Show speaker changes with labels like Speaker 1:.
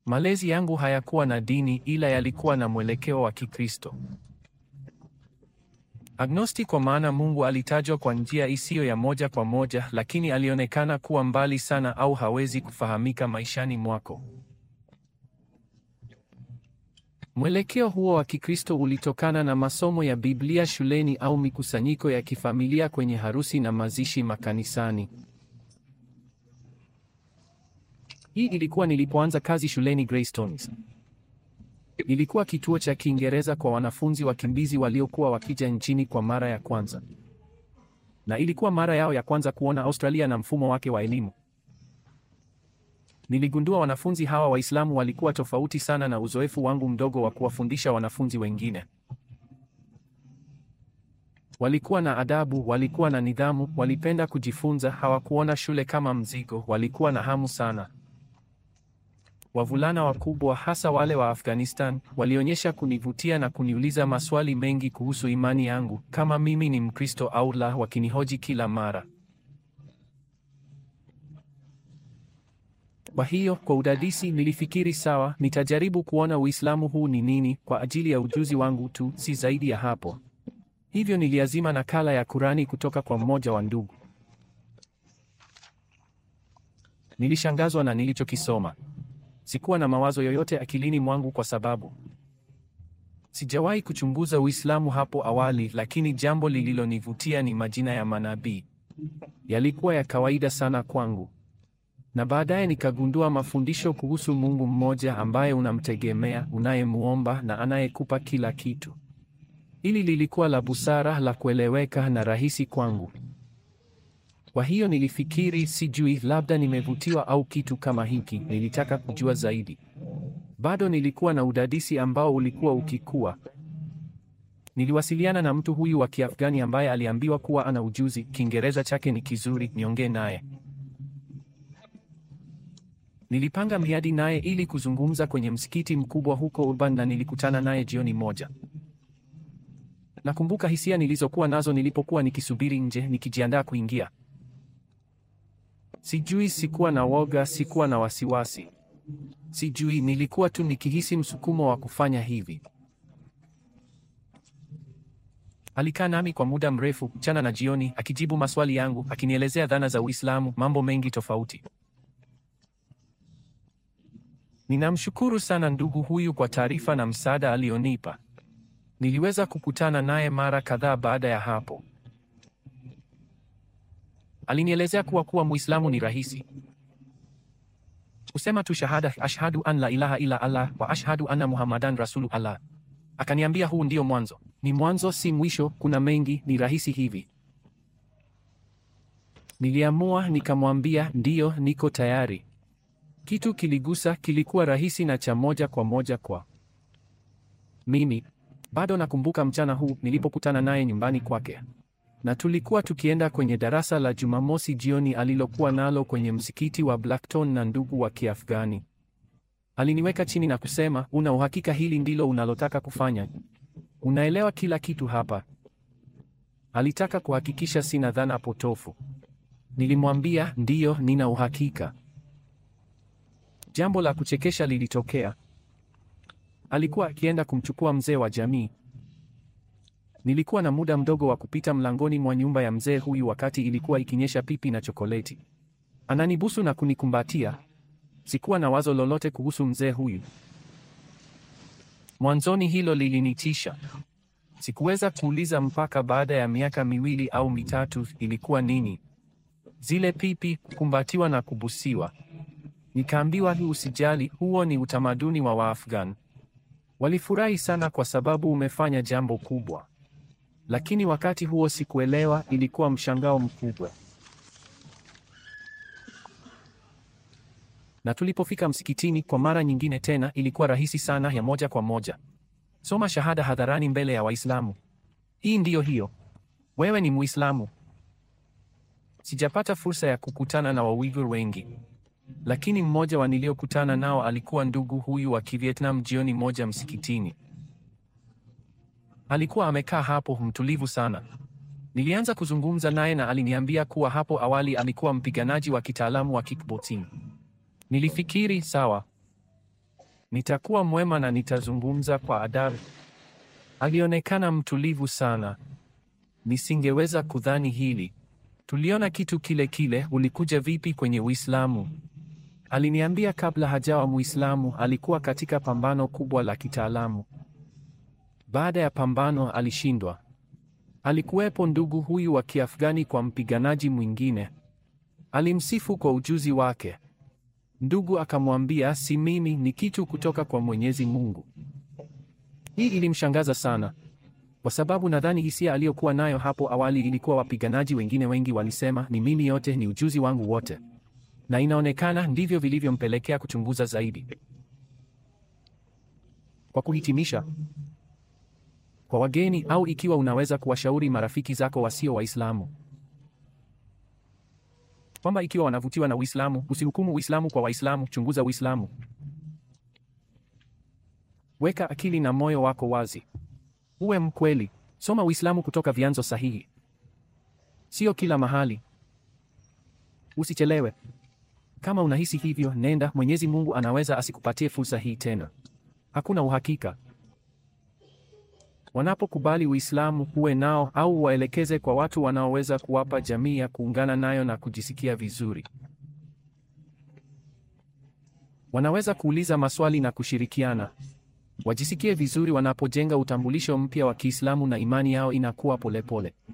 Speaker 1: Malezi yangu hayakuwa na dini ila yalikuwa na mwelekeo wa Kikristo. Agnosti kwa maana Mungu alitajwa kwa njia isiyo ya moja kwa moja, lakini alionekana kuwa mbali sana au hawezi kufahamika maishani mwako. Mwelekeo huo wa Kikristo ulitokana na masomo ya Biblia shuleni au mikusanyiko ya kifamilia kwenye harusi na mazishi makanisani. Hii ilikuwa nilipoanza kazi shuleni Greystones. Ilikuwa kituo cha Kiingereza kwa wanafunzi wakimbizi waliokuwa wakija nchini kwa mara ya kwanza. Na ilikuwa mara yao ya kwanza kuona Australia na mfumo wake wa elimu. Niligundua wanafunzi hawa Waislamu walikuwa tofauti sana na uzoefu wangu mdogo wa kuwafundisha wanafunzi wengine. Walikuwa na adabu, walikuwa na nidhamu, walipenda kujifunza, hawakuona shule kama mzigo, walikuwa na hamu sana. Wavulana wakubwa, hasa wale wa Afghanistan, walionyesha kunivutia na kuniuliza maswali mengi kuhusu imani yangu, kama mimi ni Mkristo au la, wakinihoji kila mara. Kwa hiyo kwa udadisi nilifikiri sawa, nitajaribu kuona Uislamu huu ni nini kwa ajili ya ujuzi wangu tu, si zaidi ya hapo. Hivyo niliazima nakala ya Kurani kutoka kwa mmoja wa ndugu. Nilishangazwa na nilichokisoma. Sikuwa na mawazo yoyote akilini mwangu kwa sababu sijawahi kuchunguza Uislamu hapo awali, lakini jambo lililonivutia ni majina ya manabii. Yalikuwa ya kawaida sana kwangu. Na baadaye nikagundua mafundisho kuhusu Mungu mmoja ambaye unamtegemea, unayemuomba na anayekupa kila kitu. Hili lilikuwa la busara, la kueleweka na rahisi kwangu. Kwa hiyo nilifikiri, sijui, labda nimevutiwa au kitu kama hiki. Nilitaka kujua zaidi. Bado nilikuwa na udadisi ambao ulikuwa ukikua. Niliwasiliana na mtu huyu wa Kiafghani ambaye aliambiwa kuwa ana ujuzi, Kiingereza chake ni kizuri, niongee naye. Nilipanga miadi naye ili kuzungumza kwenye msikiti mkubwa huko Urban na nilikutana naye jioni moja. Nakumbuka hisia nilizokuwa nazo nilipokuwa nikisubiri nje nikijiandaa kuingia. Sijui, sikuwa na woga, sikuwa na wasiwasi. Sijui, nilikuwa tu nikihisi msukumo wa kufanya hivi. Alikaa nami kwa muda mrefu, mchana na jioni, akijibu maswali yangu, akinielezea dhana za Uislamu, mambo mengi tofauti. Ninamshukuru sana ndugu huyu kwa taarifa na msaada alionipa. Niliweza kukutana naye mara kadhaa baada ya hapo. Alinielezea kuwa kuwa Muislamu ni rahisi. Kusema tu shahada ashhadu an la ilaha illa Allah wa ashhadu anna Muhammadan rasulu Allah. Akaniambia huu ndio mwanzo. Ni mwanzo si mwisho, kuna mengi, ni rahisi hivi. Niliamua nikamwambia ndiyo, niko tayari. Kitu kiligusa, kilikuwa rahisi na cha moja kwa moja kwa mimi. Bado nakumbuka mchana huu nilipokutana naye nyumbani kwake, na tulikuwa tukienda kwenye darasa la Jumamosi jioni alilokuwa nalo kwenye msikiti wa Blackton na ndugu wa Kiafghani. Aliniweka chini na kusema, una uhakika hili ndilo unalotaka kufanya? Unaelewa kila kitu hapa? Alitaka kuhakikisha sina dhana potofu. Nilimwambia ndiyo, nina uhakika. Jambo la kuchekesha lilitokea. Alikuwa akienda kumchukua mzee wa jamii. Nilikuwa na muda mdogo wa kupita mlangoni mwa nyumba ya mzee huyu wakati ilikuwa ikinyesha pipi na chokoleti. Ananibusu na kunikumbatia. Sikuwa na wazo lolote kuhusu mzee huyu. Mwanzoni hilo lilinitisha. Sikuweza kuuliza mpaka baada ya miaka miwili au mitatu ilikuwa nini. Zile pipi, kukumbatiwa na kubusiwa. Nikaambiwa hii, usijali, huo ni utamaduni wa Waafghan. Walifurahi sana kwa sababu umefanya jambo kubwa. Lakini wakati huo sikuelewa, ilikuwa mshangao mkubwa. Na tulipofika msikitini kwa mara nyingine tena, ilikuwa rahisi sana, ya moja kwa moja. Soma shahada hadharani mbele ya Waislamu. Hii ndiyo hiyo. Wewe ni Muislamu. Sijapata fursa ya kukutana na Wauighur wengi. Lakini mmoja wa niliokutana nao alikuwa ndugu huyu wa Kivietnam jioni moja msikitini. Alikuwa amekaa hapo mtulivu sana. Nilianza kuzungumza naye na aliniambia kuwa hapo awali alikuwa mpiganaji wa kitaalamu wa kickboxing. Nilifikiri sawa. Nitakuwa mwema na nitazungumza kwa adabu. Alionekana mtulivu sana. Nisingeweza kudhani hili. Tuliona kitu kile kile. Ulikuja vipi kwenye Uislamu? Aliniambia kabla hajawa Muislamu alikuwa katika pambano kubwa la kitaalamu. Baada ya pambano alishindwa. Alikuwepo ndugu huyu wa Kiafghani kwa mpiganaji mwingine. Alimsifu kwa ujuzi wake. Ndugu akamwambia, si mimi, ni kitu kutoka kwa Mwenyezi Mungu. Hii ilimshangaza sana, kwa sababu nadhani hisia aliyokuwa nayo hapo awali ilikuwa wapiganaji wengine wengi walisema, ni mimi, yote ni ujuzi wangu wote, na inaonekana ndivyo vilivyompelekea kuchunguza zaidi. Kwa kuhitimisha, kwa wageni au ikiwa unaweza kuwashauri marafiki zako wasio Waislamu kwamba ikiwa wanavutiwa na Uislamu, usihukumu Uislamu kwa Waislamu, chunguza Uislamu. Weka akili na moyo wako wazi, uwe mkweli. Soma Uislamu kutoka vyanzo sahihi, sio kila mahali. Usichelewe. Kama unahisi hivyo, nenda. Mwenyezi Mungu anaweza asikupatie fursa hii tena. Hakuna uhakika. Wanapokubali Uislamu, huwe nao au waelekeze kwa watu wanaoweza kuwapa jamii ya kuungana nayo na kujisikia vizuri. Wanaweza kuuliza maswali na kushirikiana. Wajisikie vizuri wanapojenga utambulisho mpya wa Kiislamu na imani yao inakuwa polepole pole.